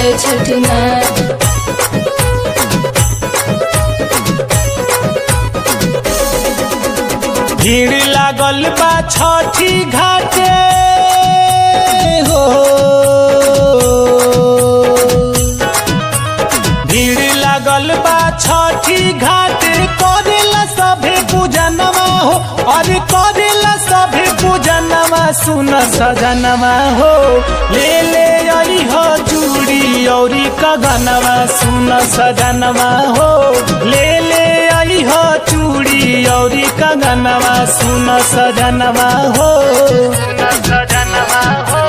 जय छठी माँ भीड़ लागल बा छठी घाटे हो भीड़ लागल बा छठी घाटे करेला सभे पूजनमा हो अरे करेला सभे पूजनमा सुन सजनमा हो ले ले आई हो चूड़ी औरी कगनमा सुन सजनमा हो ले ले आई हो चूड़ी औरी कगनमा सुन सजनमा हो सुन सजनमा हो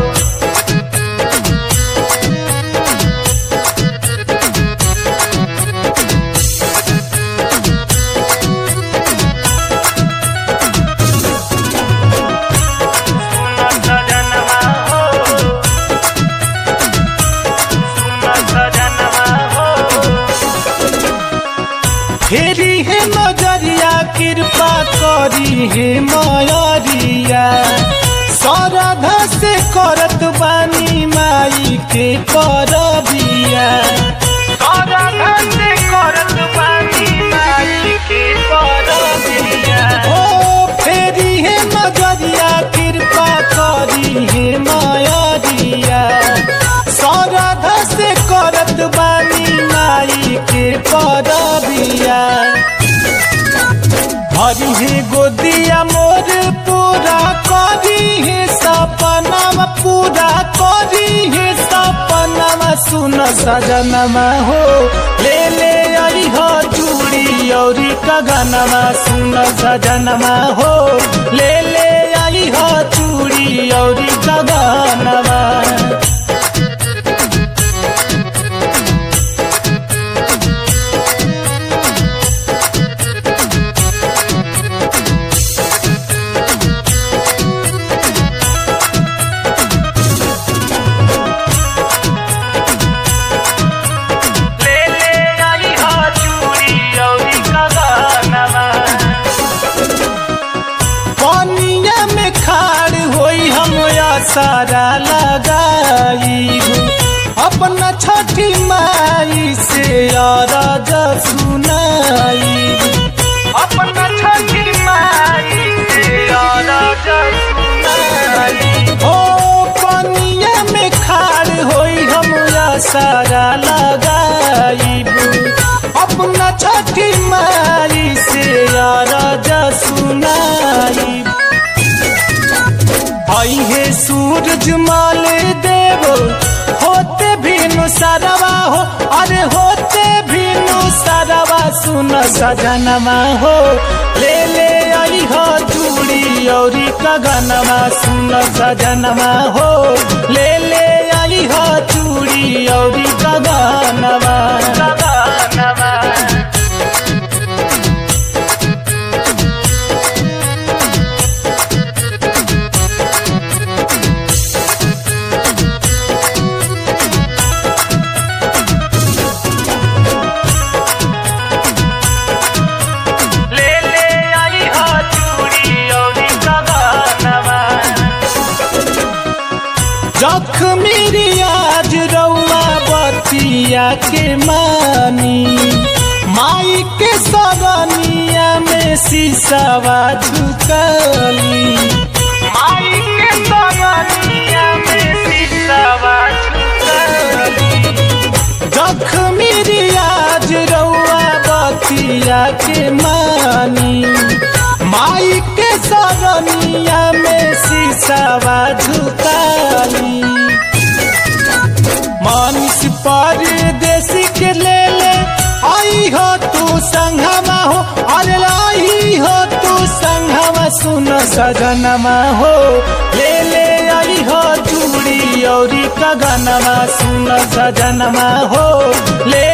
फेरी हे नजरिया कृपा करी हे मयरिया सरधा से करत बानी माई के परबिया सरधा से करत बानी माई के परबिया ओ फेरी हे नजरिया कृपा करी हे मयरिया सरधा से करत बानी माई के परबिया हरि हे गोदिया मोर पूरा करी हे सपनामा पूरा करी हे सपनामा सुन सजनमा हो ले ले आई हो चूड़ी औरी कगनमा सुन सजनमा हो ले ले आई हो चूड़ी औरी कगनमा ले ले आई हो चूड़ी औरी कगनमा पनिया में खाड़ होई हम सारा लगाई अपना छठी माई से अरज सुनाई अपना छठी माई से अरज सुनाई ओ पनिया में खाड़ होई हम सारा लगाई अपना छठी माई से अरज सुनाई आई हे सूरज माल देव होते भीनु सरवा हो अरे होते भीनु सरवा सुन सजनमा हो ले ले आई हो चूड़ी औरी कगनमा सुन सजनमा हो ले ले आई हो चूड़ी औरी कगनमा कगनमा ले ले आई हो चूड़ी औरी कगनमा जख्मी आज रउआ बतिया के मानी माई के सरनिया में शीशवा झुकली माई के सरनिया में शीशवा झुकली जख्मी रियाज रउआ बतिया के मानी माई के सरनिया में शीशवा झुकाली मानिस परदेसी के ले ले आई हो तू संघमा हो अरे आई हो तू संघमा सुन सजनमा हो ले ले आई हो चूड़ी औरी कगनमा सुन सजनमा हो ले